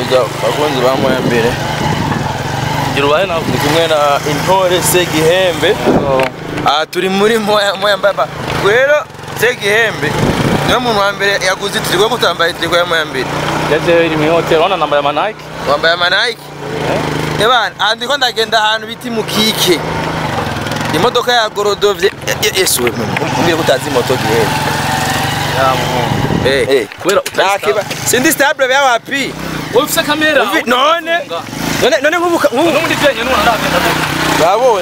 neza bakunzi ba moya mbere gira ubahe nawe ndi kumwe na intore segihembe aha turi muri moya moya mbaba rero segihembe niwe muntu wa mbere yaguze itirigo kutambaye itirigo ya moya mbere yaje iri mu hotel ona nambaye ama Nike wambaye amanayiki ebana aha ndiko ndagenda ahantu bita imukike imodoka ya gorodovye ese we mbwiye kutazi moto gihembe ya muhungu Eh, eh. kubera utari Nakiba sindi stable bya wapi wowe ufite kamera Uvi- none none none nkubuka nkubu n'ubundi byenye n'umuntu aragenda babowe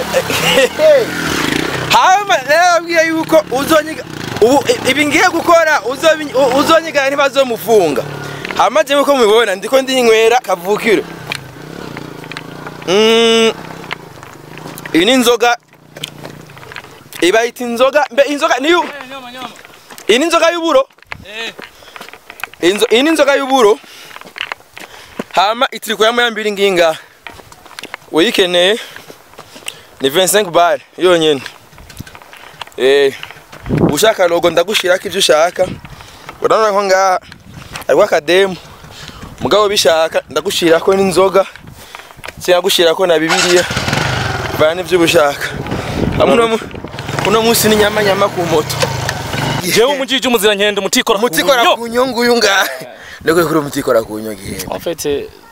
hama rero babwiye yuko uzonyiga ubu i- ibi ngiye gukora uzobi- u- uzonyigana ntibazomufunga hama jewe uko mubibona ndiko ndinywera kavukiro Mm, iyi ni inzoga ibayita inzoga mbe inzoga niyo nyama nyama iyi ni inzoga y'uburo eh Inzo, iyi ni inzoga y'uburo hama itiriko ya mbiri nginga uyikeneye ni 25 bar yonyene eh ushaka logo ndagushirako ivyo ushaka urabona ko ngaha ariko akademu mugabo bishaka ndagushirako n'inzoga sinagushirako na bibiliya bana ivyo ushaka hamwe uno mu- uno munsi ni nyama nyama ku moto jewe umujiji umuzirankendi umutikora ku mutikora buryo. ku nyungu uyu ngaha ndakwiye kuri umutikora ku nyungu ihembe en fait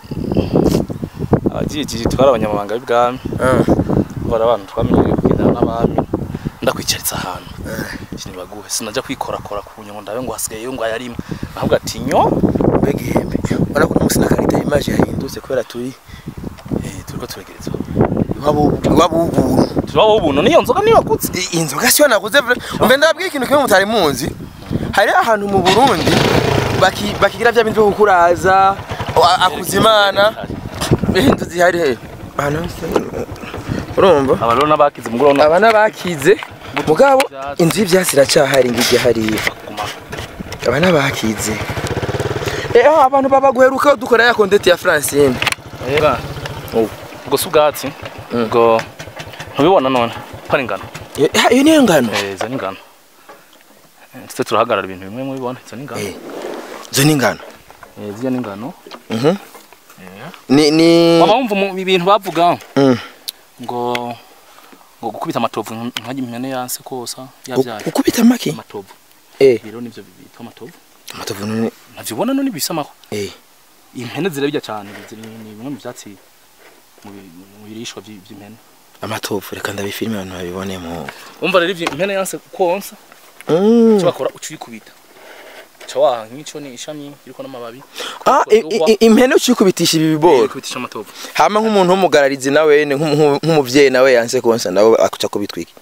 abajiji twari abanyamabanga b'ibwami bari abantu twamenyereye kugendana n'abami ndakwicaritsa ahantu sinibaguhe sinaja kwikorakora ku nyungu ndabe ngo hasigaye ngo ayarimo ahubwo ati nyo mbega ihembe urabona ko uno munsi na karita y'imaje yahindutse kubera turi eh turiko turegereza iwabo w'ubuntu turabaho ubuntu niyo nzoga niyo wagutse I- iyi nzoga siyo naguze vre umve ndababwira ikintu kimwe mutari munzi hari ahantu mu burundi baki- bakigira vya bintu vyo kukuraza a- akuza imana inzu zihari he ahantu hose urumva aba rero n'abakize umugoroba aba n'abakize mugabo inzu y'ivyatsi iracahari ngirya hariya guma aba n'abakize Eh, aho abantu baba guheruka dukora ya kondeti ya Francine Eba. Ubwo si ubwatsi. Ubwo ntubibona none. ko ari ingano. iyo ah, iyo niyo ngano Eh, izo ni ingano. Eh, Ndetse turahagarara ibintu bimwe mubibona. Izo ni ingano. Eh. izo ni ingano Eh, ziriya ni ingano. Mhm. ni ni Mama wumva mu ibintu bavuga Mm. ngo ngo gukubita amatovu nkajya impene yanse kosa Gu- yabyaye. gukubita amaki Amatovu. eh Rero nivyo bitwa amatovu. amatovu none Navyo ubona none bisamaho. eh Impene zirabirya cyane. Ziri ni bimwe mu byatsi mu bi- mu birishwa vy- vy'impene. amatovu reka ndabifilime abantu babibone mu Umva rero ivyo impene yanse konsa Mm. icyo bakora uca uyikubita uca waha nk'icyo ni ishami iriko n'amababi ah i- i- i- impene ucikubitisha ibi bigori kubitisha amatovu hama nk'umuntu w'umugararizi nawe nyene nk'umu- nk'umu- nk'umuvyeyi nawe yanse konsa nawe akuca kubitwika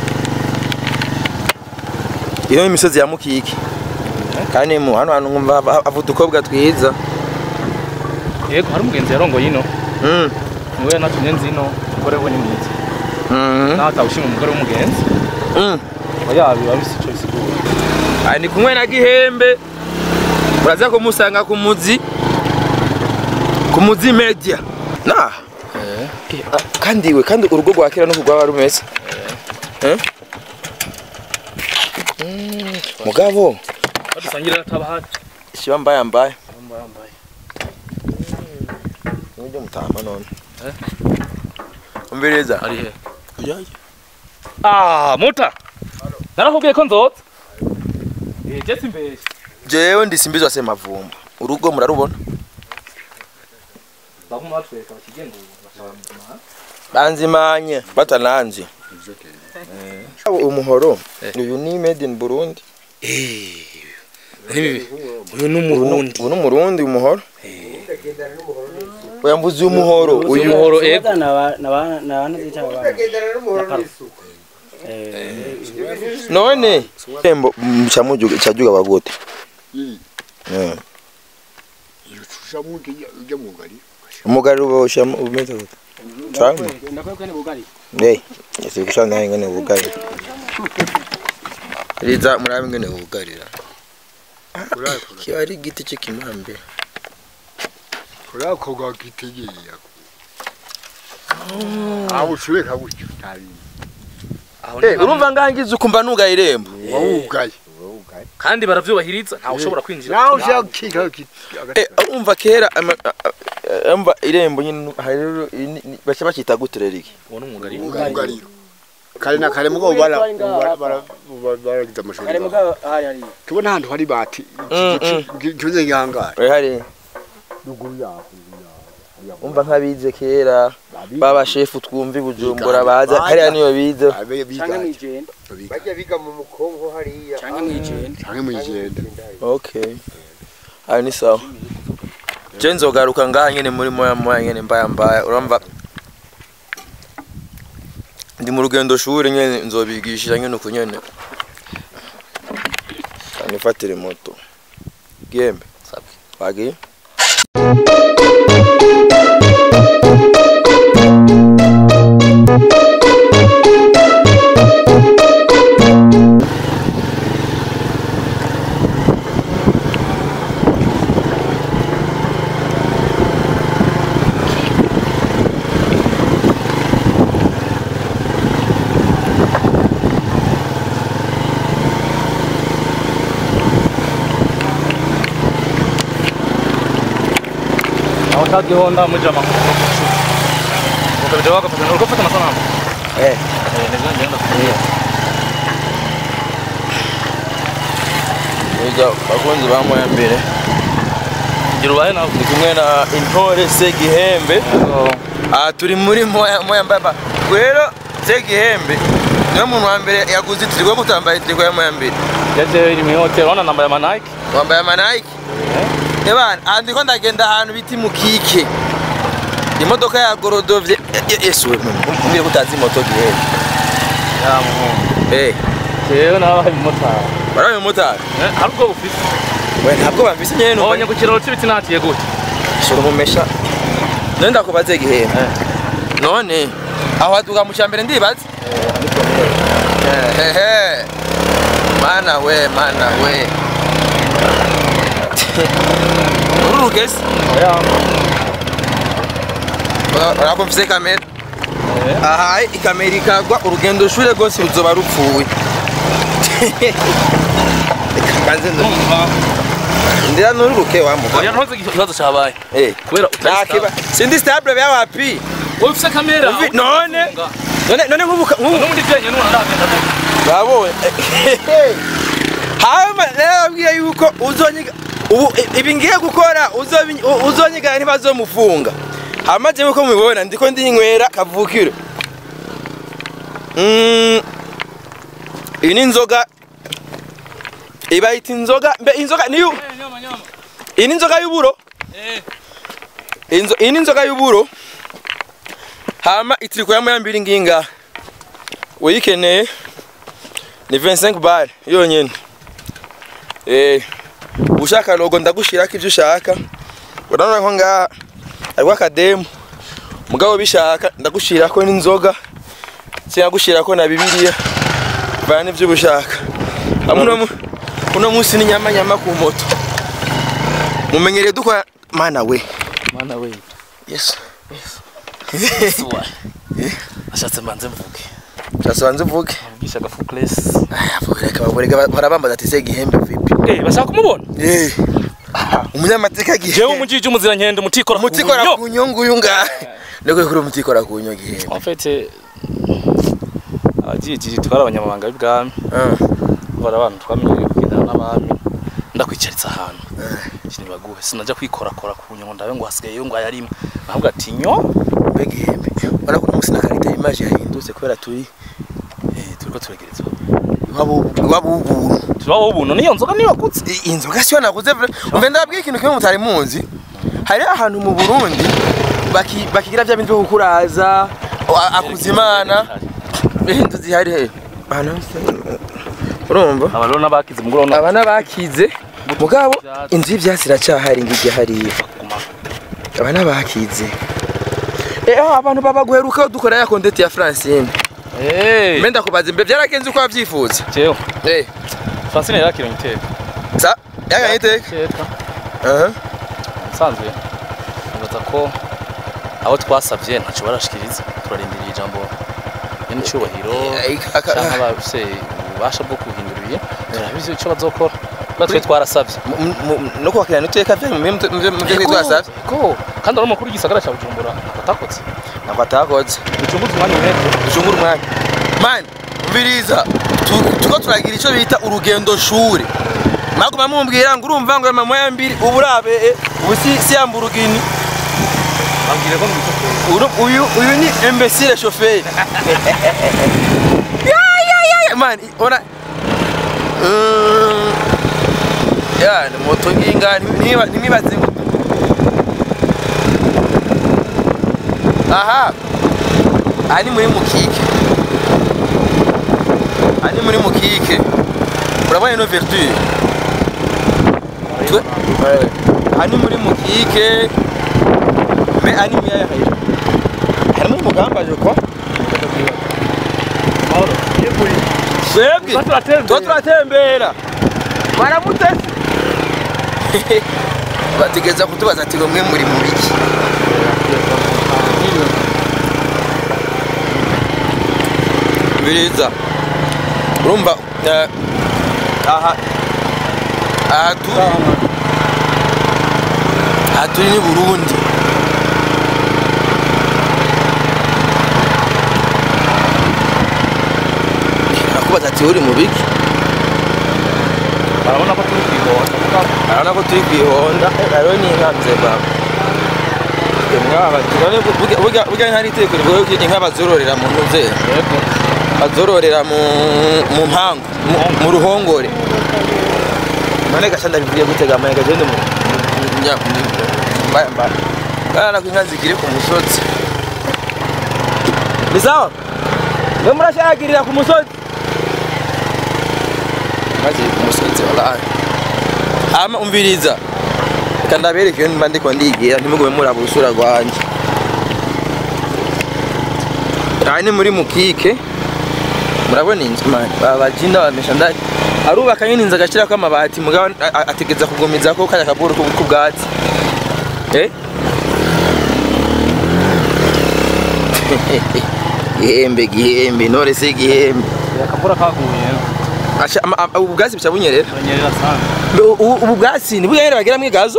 iyo imisozi ya mukiki kandi mu hano hantu nkumva hava- hava udukobwa twiza yego hari umugenzi yarongoye ino Mm. niwe natumye nzi ino umugore we ni mwiza Mhm. nawe atawushima umugore w'umugenzi Mm. aba yabiba bisi ico bisigura Aha ni kumwe na gihembe uraza kumusanga ku muzi ku muzi media na kandi we kandi urugo rwa kera nuko rwaba rumeze Eh? Mm, mugabo badusangira atabahari shiba mbaya mbaya yambaye yambaye nibyo mutama none Eh? umviriza ari he ah muta narakubwiye ko nzoza eh jesi mbere jewe ndisimbizwa se mavumba urugo murarubona baguma batwereka bakigenda bashaka banzimanye batananzi Eh. umuhoro Eh. uyu ni made in Burundi uyu ni umurundi ubu ni umurundi umuhoro oya mbuzi umuhoro uyu umuhoro ego none tembo mchamujuga chajuga bagote Eh. umugari ubosha umeze gute cyangwa eh ese gushana ngene ubugari riza murabe ngene ubugarira kiba ari igiti cy'ikimambe kurakoga kitegeye aho ushobeka gutyo utabizi eh urumva ngangize ukumva nuga irembo wawugaye kandi baravyubahiriza ntawe ushobora kwinjira nawe ushaka kika Eh, umva kera ama- a- a- umva irembo nyine hari rero ini- ni- baca bakita gute rero iki uwo ni umwuga ari umwugariro kare na kare mugabo bara bara- bara- bara- baragize amashuri kare mugabo hari hari tubona ahantu hari bati Mm, mm. kimeze nk'ihangare Eh, hari ruguru yaho umva nk'abize kera baba shefu twumva i bujumbura baza hariya niyo bize abe biga canke mwijenda bajya biga mu mukongo hariya canke mwijenda canke mwijenda okay ayo ni sawa je nzogaruka ngaha nyene muri moya moya nyene mbaya mbaya urumva ndi mu rugendo shuri nyene nzobigisha nyene uko nyene kanifatire moto gembe Sabe. wagiye aho ka gihonda muri jama ukabija wagafata uriko ufata amasanamu eh eh nivyo ngenda kugira Ega bakunzi ba moya mbere gira ubahe nawe ndi kumwe na intore Segihembe aha turi muri moya moya mbaba rero Segihembe niwe muntu wa mbere yaguze itirigo kutambaye itirigo ya moya mbere yaje iri mu hotel ona nambaye ama Nike wambaye amanayiki ebana aha ndiko ndagenda ahantu bita imukike imodoka ya gorodovye yesu we mbwire ko utazi moto gihembe ya muhungu eh jewe nabaye umumotari barabe umumotari Eh, hari ubwo bufise we ntabwo bamvise nyene numva nabonye ku kiraro c'ibiti natiye gute shora umumesha none ndakubaze gihembe none aho haduka mu cyambere ndibaza hehe mana we mana we uru rugezi oya urakumvise kamera aha ikamera ikagwa urugendo shure rwose ruzoba rupfuye kanze numva ndira nururuke wamuha oya ntuzi ikibazo cabaye eh kubera utari nakiba sindi stable bya wapi wowe ufise kamera Uvi- none none none nkubu nkubu n'ubundi vyenye n'umuntu ndagenda gute babowe hama narababwiye yuko uzonyiga ubu i- ibi ngiye gukora uzobi- u- uzonyigana ntibazomufunga hama jewe uko mubibona ndiko ndinywera kavukire Mm, iyi ni inzoga ibayita inzoga mbe inzoga niyo nyama nyama iyi ni inzoga y'uburo eh Inzo- iyi ni inzoga y'uburo hama itiriko ya moya mbiri nginga uyikeneye ni 25 bar yonyene eh ushaka logo ndagushirako ivyo ushaka urabona ko ngaha hariho akademu mugabo bishaka ndagushirako n'inzoga sinagushirako na bibiliya bana ivyo ubushaka hamwe uno mu- uno munsi ni nyama nyama ku moto mumenyereye dukora mana we mana we yesu suwa ashatse mbanze mvuge Chasobanze uvuge. mvugisha agafu class Reka baborega barabambaza ati se gihembe vipi? eh bashaka kumubona Eh. Umunyamateka jewe gihembe. umujiji umuzirankendi umutikora ku Umutikora buryo. ku nyungu uyu ngahe. Niko kuri umutikora ku nyungu gihembe. en fait abajiji twari abanyamabanga b'ibwami Ah. bari abantu twamenyereye kugendana n'abami ndakwicaritsa ahantu kinibaguhe sinaja kwikorakora ku nyungu ndabe ngo hasigaye ngo ayarimo ahubwo ati nyo Mbe gihembe. Ora ko umunsi na karita image yahindutse kubera turi eh turiko turegerezwa iwabo iwabo ubuntu. turabaho ubuntu niyo nzoga niyo wagutse I- Inzoga siyo naguze vre. Umve ndabwiye ikintu kimwe mutari munzi. Hari ahantu mu Burundi baki bakigira bya bintu byo kukuraza a- akuzimana. Ibintu zihari he. Ahantu hose. Urumva? aba rero n'abakize muguro no abana bakize mugabo inzu y'ivyatsi iracyahari ngijye hariya guma abana bakize Eh, aho abantu baba guheruka dukora ya kondeti ya Francine. eh Mbe ndakubaza imbe byaragenze uko wavyifuza. jewe Eh, Francine yakira iteka sa yaganye iteka. iteka Aha. nsanzwe nibaza ko abo twasavye ntaco barashikiriza turarindiriye ijambo n'icyubahiro Eh, aka- cyangwa abafise ububasha bwo guhindura ibihe turabizi icyo bazokora twe twarasabye mu- mu- no kwakirana iteka byanyu mu byo twasabye ko kandi ari umukuru w'igisagara cya bujumbura atakotse ntabwo atakoze ducunguze umwanya umwete ducungure umwanya mani umviriza tu- tuko turagira icyo bita urugendo shuri mwaguma mumbwira ngo urumva ngo mama ya mbiri ubu urabe eh, ubu si si ya mburugini ambwire ko mwita Uru- uyu uyu ni imbesire shoferi ya ya ya ya man ora Mm, ya ni moto nginga niba nimwibaze ngo aha aha ni muri mukike aha ni muri mukike urabona ino verdure Twe- Eh, aha ni muri mukike me aha ni miyaya hayira harimo umugamba je kwa mahoro twebwe Tuba turatembera. tuba turatembera baramutese bategeza kutubaza ati mwe muri mu biki biriza urumva eh, aha aha turi aha turi ni burundi arakubaza ati uri mu biki barabona ko turi kwihota urabona ko turi kwihonda rero ni inka nze baba burya ntari itegeko rivuga ko inka bazororera mu ntuze yego bazororera mu mu mpangu mu- mu ruhongore none gasha ndabivuye gutega amaye gagende mu nya- mbaya mbaya kana ko inka zikiri ku musozi ni sawa mwe murashagirira ku musozi maze ku musozi wallahi ama umviriza reka ndabereke iyo mba ndiko ndigira ntimugume muraba urusura rwanje aha ni muri mukike murabona inzu mani babajinda bamesha ndari arubaka nyine inzu agashyirako amabati mugabo a- a- ategeza kugumiza ko kajya kaburu k'ubwatsi eh gihembe gihembe nore se gihembe akavura kaguye Asha- ama- ama- ubu bwatsi buca bunyerera banyerera sana Mbe u- u- ubu bwatsi ni buganyere bagiramwo igazo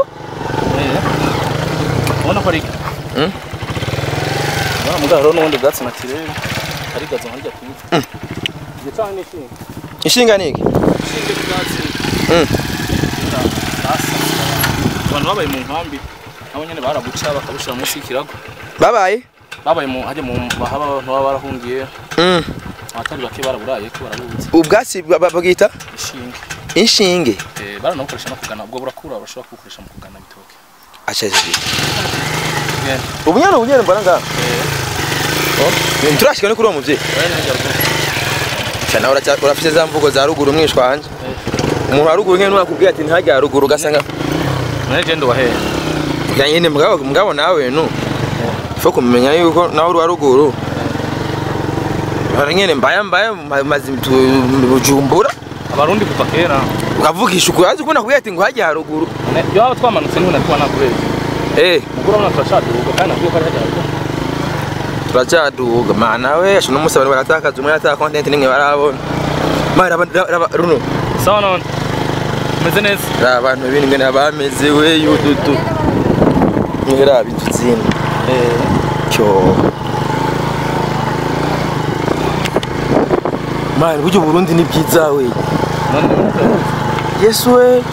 ubona ko ari Mm. ubona mugabo rero n'ubundi bwatsi natirere ari gazo harya kwiza igicana n'ishinga inshinga ni iki ishinga bwatsi Mm. abantu babaye mu nkambi nabo nyene barabuca bakabushira munsi y'ikirago babaye babaye mu hajya mu bahaba abantu baba barahungiye Mm. abatari bake baraburaye ko barabuze ubu bwatsi ba- ba- babwita ishinga inshinge Eh, baranabukoresha no kugana ubwo burakura bashobora kubukoresha mu kugana ibitoke achaje Yeah. ubu nyene ubu nyene mbona ngaha Eh, nturashika no kuri uwo muvyeyi bene hirya ruguru. cyane uraca- urafise za mvugo za ruguru mwishwa wanje Eh, umuntu wa ruguru nkene nuwakubwiye ati ntajya ruguru ugasanga none je ndubahe ya nyene mugabo mugabo nawe nu fo kumenya yuko nawe uri wa ruguru hari nyene mbaya mbaya ma- mazi tu- bujumbura abarundi kuva kera ukavugisha ukuri azi kubona kubwiye ati ngo hajya haruguru Ne- iyo waba twamanutse niho nari kuba nakubeshya eh mugura urabona turashaduka kandi nakubwiye ko ari hajya haruguru turacyaduga mana we ashobora n'umunsi abantu baratakaza umwe ataka content nimwe barabona ma raba raba runo sawa none umeze neza raba abantu ibintu ngene bameze we yududu ngira bituzina Eh, cyo mani buryo Burundi ni byiza we none nimutse yesu we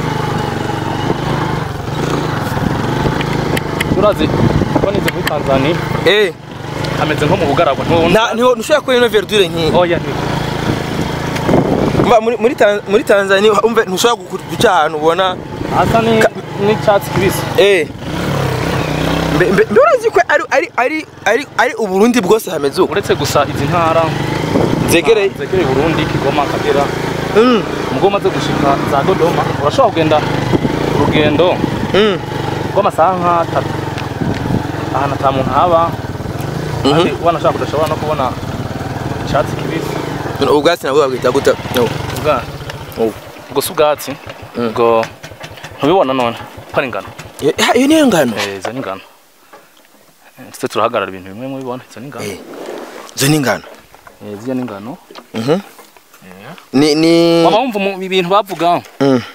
turazi ko nize muri tanzania eh hameze nko mu bugaragwa nta niho ntushobora kubona ino verdure nk'iyi oya ni Mba, muri muri Tan- muri Tanzania umve ntushobora guku- guca ahantu ubona hasa ni n'icyatsi kibisi eh mbe mbe mbe urazi ko ari ari ari ari ari uburundi bwose hameze uko uretse gusa izi ntara zegereye zegereye burundi kigoma akagera mm ubwo umaze gushika za dodoma urashobora kugenda urugendo mm rw'amasaha nk'atatu ahantu ata muntu haba kandi wanashaka udashobora no kubona icyatsi kibisi None ubwatsi nabwo babwita guta no ubwa Oh. ubwo si ubwatsi Mm. ubwo ntubibona none ko ari ingano Iyo- ah, iyo niyo ngano Eh, izo ni ingano Eh, ndetse turahagarara ibintu bimwe mubibona izo ni ingano Eh. izo ni ingano Eh, ziriya ni ingano Mhm. Eh. ni ni waba wumva mu- ibintu bavuga Mm.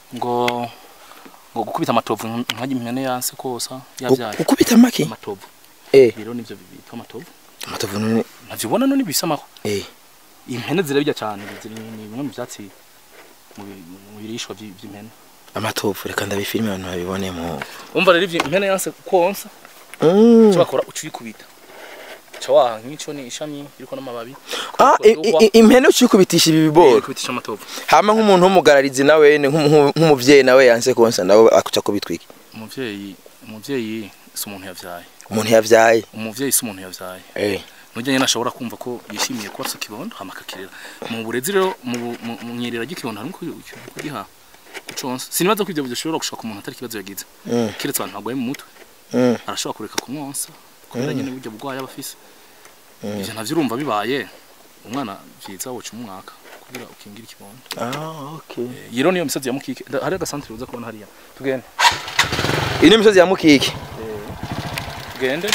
ngo ngo gukubita amatovu nkajya impene yanse kosa yavyaye ukubita make amatovu eh rero nivyo bitwa amatovu amatovu none ntavyibona none bisamaho eh impene zirabirya cyane ziri ni bimwe mu byatsi mu bi- mu birishwa vy- vy'impene amatovu reka ndabifilime abantu babibone mu umva rero ivyo impene yanse konsa Mm. cyo bakora uca uyikubita ca waha nk'ico ni ishami iriko n'amababi ah i- i- i- impene ucikubitisha ibi biboro kubitisha amatovu hama nk'umuntu w'umugararizi nawe nk'umu- nk'umu- nk'umuvyeyi nawe yanse konsa nawe akuca kubitwika umuvyeyi umuvyeyi si umuntu yavyaye umuntu yavyaye umuvyeyi si umuntu yavyaye eh nujya nyine ashobora kumva ko yishimiye kuba afite ikibondo hama akakirera mu burezi rero mu mu- mu nyerera ry'ikibondo harimo ku- ku- kugiha kuconsa sinibaza ko ivyo bidashobora gushaka umuntu atari ikibazo yagize Mm. kiretse abantu bagwaye mu mutwe mm. arashobora kureka kumwonsa kubera nyine burya bugwayi aba afise ivyo navyo urumva bibaye umwana vyiza woca umwaka kugira ukingire ikibondo ah okay Eh, iyi rero niyo misozi ya mukike nda- hari agasantere uza kubona hariya tugende iyi ni imisozi ya mukike tugende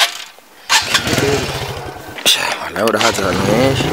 Sha, nawe urahaza ahantu henshi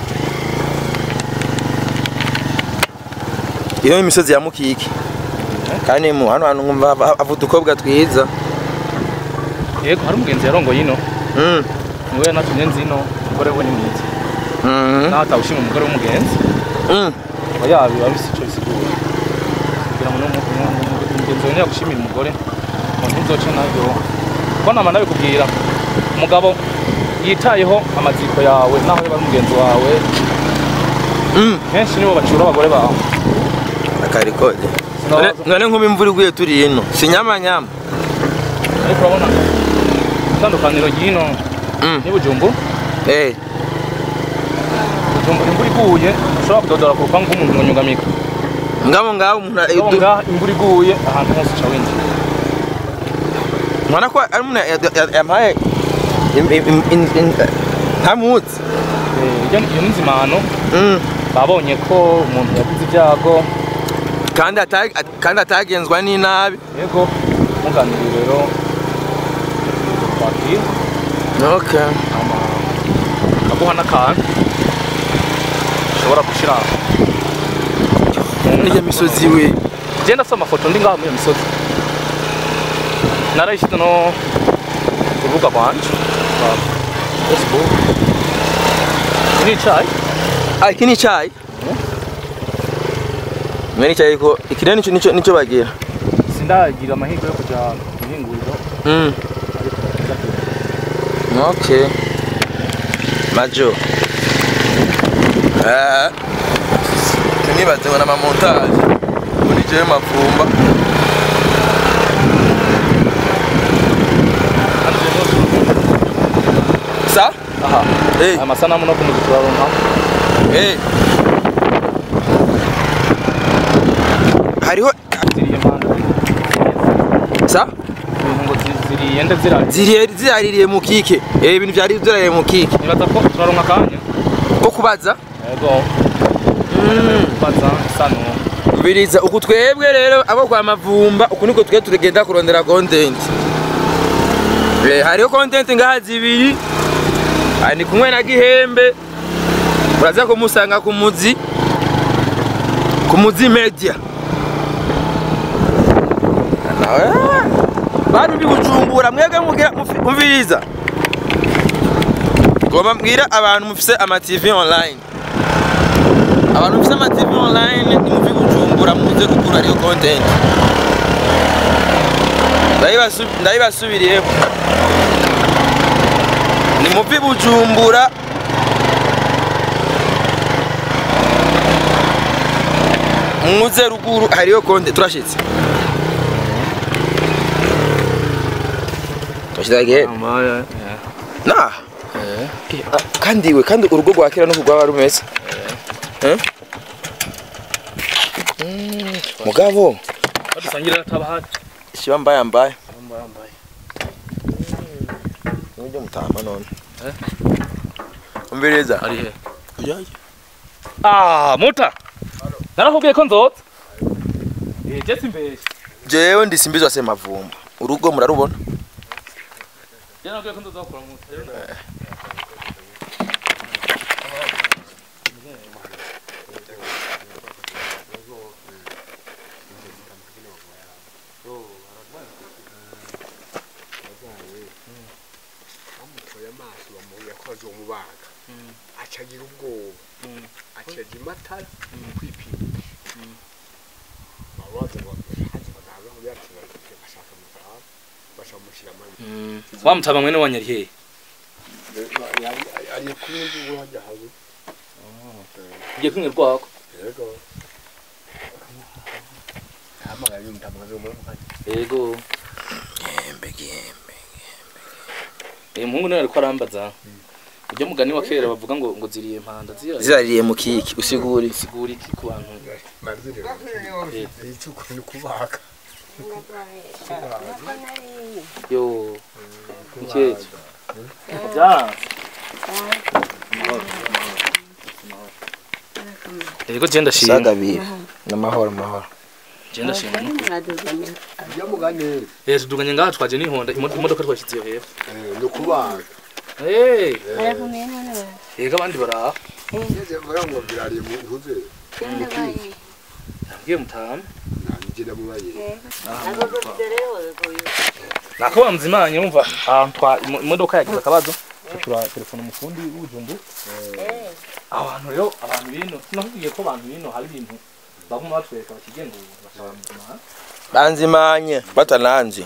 iyo ni imisozi ya mukike kandi mu hano hantu nkumva hava- hava udukobwa twiza yego hari umugenzi yarongoye ino Mm. niwe yanatumye nzi ino umugore we ni mwiza Mhm. naho atawushima umugore w'umugenzi Mm. oya biba bisi ico bisigura kugira ngo n'umu- umu- umu- umugenzi wawe niyagushimira umugore ngo ntuzoce nayo ko nama nabikubwira umugabo yitayeho amaziko yawe naho yaba ari umugenzi wawe Mm. kenshi nibo bacura abagore bawe akarikode No. none none nk'ubu imvura iguye turi ino si nyamanyama ariko urabona itandukaniro ry'ino Mm. ni bujumbura eh bujumbura imvura iguye ushobora kudodora ku rupangu rw'umuntu ngo nyungamika ngabo ngabo umuntu Urabona du- ngaha imvura iguye ahantu hose uca winjira mwana ko ari umuntu ya- ya- yampaye im- im- im- im- ntamutse Eh, iyo iyo ni nzimano Mm. babonye ko umuntu yagize ibyago kandi ata- at- kandi atagenzwa n'inabi yego muganiriye rero twakira okay ama akaguha n'akantu ushobora gushyira n'iyo misozi we njye ndafite amafoto ndi ngaha muri iyo misozi narayishyize no ku rubuga rwanje rwa facebook iki ni icyayi ah iki ni icyayi mwe ni icyayi ko iki rero nico nico nico bagira sindagira amahirwe yo kujya mu ihinguriro mm. ariko ndagira okay majo eh nibaze ngo n'amamontage muri jewe mavumba hano rero sa aha eh aya masanamu no kumuzi turaronka eh hariho ziriye mpande sa ibintu ngo zi- ziriye nde zirari ziriye ziraririye mu kike eh ibintu byari zirariye mu kike nibaza ko turaronka akanya ko kubaza yego kubaza isano mbiriza uku twebwe rero abo kwa mavumba uku niko twe tugenda kurondera content eh hariho content ngaha zibiri aha ni kumwe na gihembe uraza kumusanga ku muzi ku muzi media nawe bantu ndi bujumbura mwebwe mugira mufi- mumviriza ngomba mbwira abantu mufise ama TV online abantu mufise ama TV online nimuvi bujumbura muze kugura ariyo content Ndayibasu- ndayibasubiriyemo ni muvi bujumbura muze ruguru hariyo content turashitse turashitse again amaya nah eh Eh, ah, kandi we kandi urugo rwa kera nuko rwaba rumeze Eh? Mm, mugabo badusangira tabahari shiba mbaya mbaya yambaye nibyo mutama none Eh? umviriza ari he ah muta narakubwiye ko nzotsa eh jesi mbeshye jewe ndisimbizwa se mavumba urugo murarubona jana nakubwiye ko nzozakura muta rero amaso bamuya ko bazomubaga Mm. acagira ubwoba Mm. acaja imatara Mm. kwipimisha Mm. babaza hazi baganga ngo yakira bashaka mutaha bashamushira amani Mm. wa mutaba mwene wanyu ari hehe ari kumwe n'uwo hajya hawe ugiye kumwe rwako yego hamagaye umutamaze mu yego uyu muhungu niwe ariko arambaza ujya mugani wa kera bavuga ngo ngo ziriye impanda ziriya zirariye mu kiki usiguri sigura iki ku bantu mazire icuko ni kubaga yo mukecuru byanze yego je ndashima sagabira n'amahoro amahoro je ndashima iyo mugane eh tuduganye ngaha twaje n'ihonda imo- imodoka twashyize iyo hepfo ni kubaga eh yego abandi baraha ngeze mvuga ngo birariye mu ntuze yabwiye mutamu nanjye namubaye nako bamuzimanye wumva ahantu twa imo- imodoka yagize akabazo tura telefone umufundi w'ujumbu aho hantu rero abantu bino sinakubwiye ko abantu bino hari ibintu baguma batwereka bakigenzura bashobora muzima banzimanye batananzi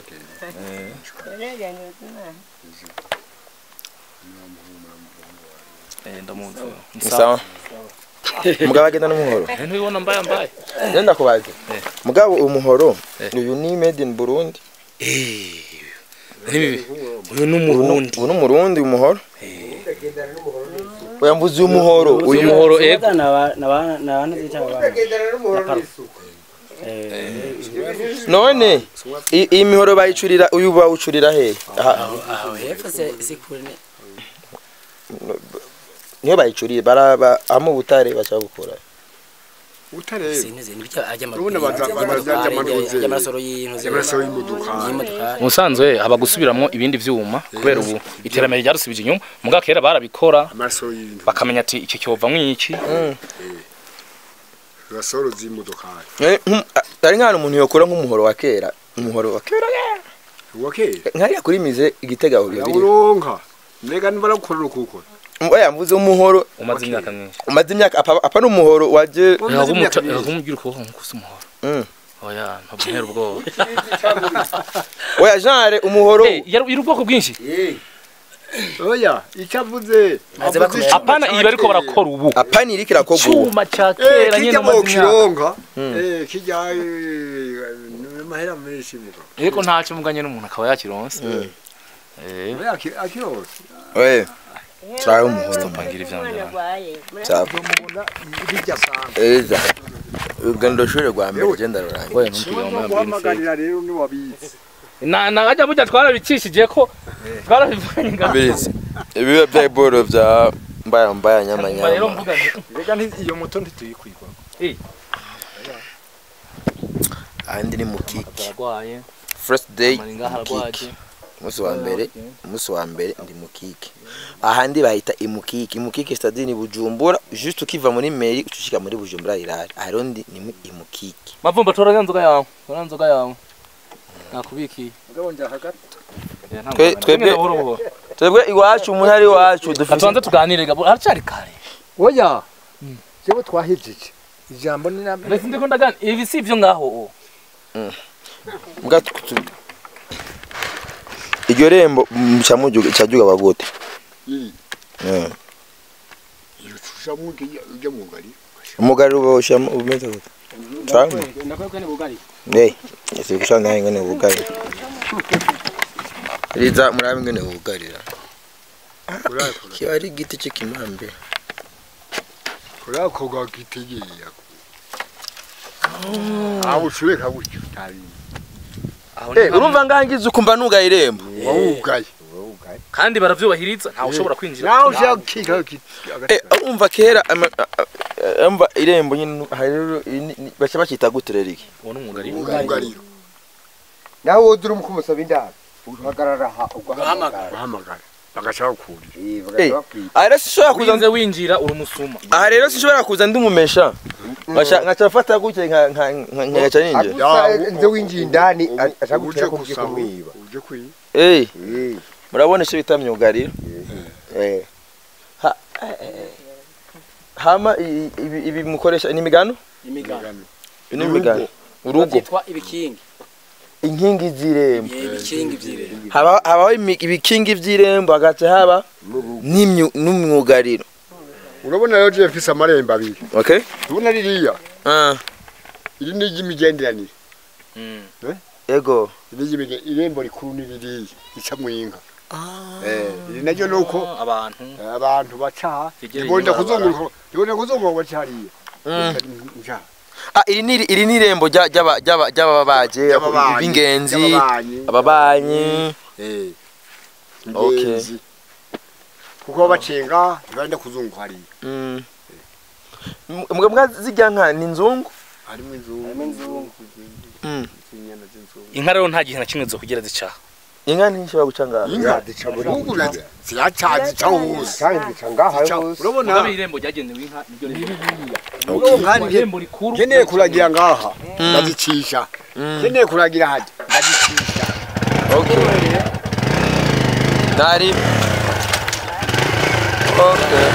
eh ndamuzi ni sawa mugabo agenda n'umuhoro eh ntubibona mbaye mbaye genda kubaze Eh. mugabo umuhoro Eh. uyu ni made in Burundi eh nibi uyu ni umurundi ubu ni umurundi umuhoro oya mbuzi uyu muhoro uyu uyu muhoro ego none i- iyi mihoro bayicurira uyu bawucurira he Aha, niyo bayicuriye baraba amu butare bashaka gukora utareba amasoro y'intuzi amaraso y'imodoka y'imodoka musanzwe haba gusubiramo ibindi vyuma kubera ubu iterambere ryarusubije inyuma muga kera barabikora amaraso y'intu bakamenya ati iki cyovamwo iki rasoro z'imodoka Eh, nkum- a- ari nk'ahantu umuntu yokora nk'umuhoro wa kera umuhoro wa kera wakera nkariya kuri mize igitega uriyo biri yawuronka mbega nibaragukorera ukukora oya mvuze umuhoro umaze imyaka myinshi umaze imyaka apa apa ni umuhoro waje yagumugira ukuboko nkukusa umuhoro Mm. oya ntabwo ntera ubwoba oya genre umuhoro Eh, yari yari ubwoko bwinshi oya icyo avuze Maze bakomera. apana iyi bariko barakora ubu apa ni irikira ko guha cyuma ca Eh, kera nyene kijya mu umaze imyaka kironka Mm. eh kijya eh, ni mahera menshi muga ariko ntacyo muganye n'umuntu akaba yakironse eh oya aki- akirose oye turabe umuhoro mpangira ivyanje cyapa mubona bijya sana eza urugendo shuri rwa mbere genda rurangiye oya ntumbwire ngo mwambwire guhamagarira rero ni wabizi na na ajya burya twarabicishije ko twarabivanye ngaho mbirizi ibiba bya iboro bya mbaya mbaya nyama Umva rero nyama mvuga nti reka nti- iyo moto ntituyikwigwa ahandi ni mu kiki baragwaye first day amara ngaha mu kiki aragwaje umunsi wa mbere umunsi wa mbere ndi mu kiki ahandi bahita imukiki imukiki stade ni bujumbura juste ukiva muri meri ucushika muri bujumbura irari ahero ndi ni mu imukiki mavumba tora ya nzoga yawe tora nzoga yawe nakubikiye mugabo njya hagati Eh, nta Twe- ngorane. twebwe- Tugende buhoro buhoro. twebwe iwacu umuntu ari iwacu dufite katubanze tuganire gabo haracari kare oya jewe twahejeje ijambo ni namwe mbese ndiko ndagana ibi si ivyo ngaho mbwa tu- tu- iryo rembo mm, camujuga cajuga bagute Eh, shusha mu ujya mu ngari umugari ubosha umeze gute Tamu. ndakwekwe ni bugari Hey, ese kushana nawe ngene ubugari. Riza murabe ngene ubugarira. urakora Kiba ari igiti cy'ikimambe. urakoga gitegeye aho ushobeka gutyo tabi aho Eh, urumva ngangize ukumva nuga irembo. wawugaye kandi baravyubahiriza ntawe ushobora kwinjira naho ushaka kika Eh, urumva kera ama- a- a- umva irembo nyine hari bacha bakita guturera iki. uwo ni umwugari ugariro nawe wodura umukumusaba indaro uhagarara aha ugahamagara bahamagara bagashaka kurira Eh, Eh, bagahita bakwita aha rero sinshobora kuza urinze winjira uri umusuma aha rero sinshobora kuza ndi umumesha. Ngaca ngaca fata gutya nka nka nka ngaca ninja. agusa nze winjiye indani Ubu- ashaka uje gutera ko ugiye gusaba kumwiba uje kwiba Eh, Eh, murabona icyo bita myugariro Eh. Ha- eh, hama i- ibi ibi mukoresha ni imigano imigano ni imigano urugo byitwa ibikingi inkingi z'irembo Eh, ibikingi by'irembo haba habaho imi- ibikingi by'irembo hagaca haba n'imyu- n'umwugariro urabona rero je mfise amarembo abiri okay ubona ririya ah iri ni iry'imigenderanire ego iri ry'imige- irembo rikuru ni ririya rica mu inka Eh, iri naryo ni uko abantu eh, abantu baca Rigera ribonda inyuma kuzunguruka ribonda kuzunguruka baca hariya Mm. nja ah iri ni iri ni irembo rya- ry'aba- ry'aba- ry'ababaje Ry'ababanyi, b'ingenzi ry'ababanyi. ababanyi Eh, Okay. ingenzi kuko bacenga ntibanda kuzunguka hariya Mm. mbwa mbwa zijya nka ni nzungu harimo inzungu Harimo inzungu. Mm. inyana z'inzungu inka rero nta gihe na kimwe zo kugira zicaha inka ntishobora guca ngaha inka inzungu nazo ziraca zica hose kandi zica ngaha Zica- hose urabona mugabe irembo ryagenewe inka niryo urabona nkanjye irembo rikuru nkeneye kuragira ngaha Mm. ndazicisha Mm. nkeneye kuragira hajya ndazicisha okay nari okay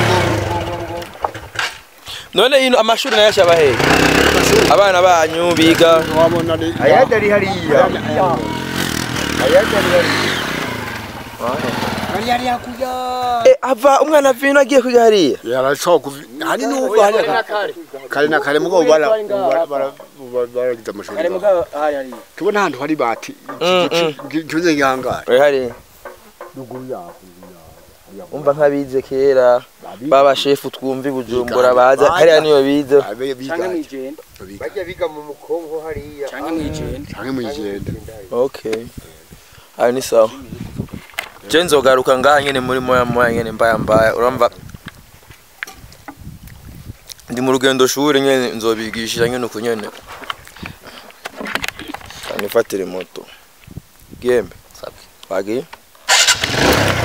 none ino amashuri nayo ashaba hehe abana banyu biga wabona ni ayandi ari hariya ayandi ari hariya ari yari yakuya Eh, ava umwana vino agiye kwiga hariya yarashobora kuvi hari n'ubwo hariya kare na kare mugabo bara bara- bara- bara- baragize amashuri kare ngaho. mugabo hari hari tubona ahantu hari bati Mm, mm. kimeze nk'ihangare we hariya ruguru yaho umva nk'abize kera baba shefu twumva i bujumbura baza hariya niyo bize abe canke bigaje mwijenda bajya biga mu mukongo hariya canke mwijenda canke mw'ijenda okay ayo ni sawa je nzogaruka ngaha nyene muri moya moya nyene mbaya mbaya urumva ndi mu rugendo shuri nyene nzobigisha nyene uku nyene kanifatire moto gembe wagiye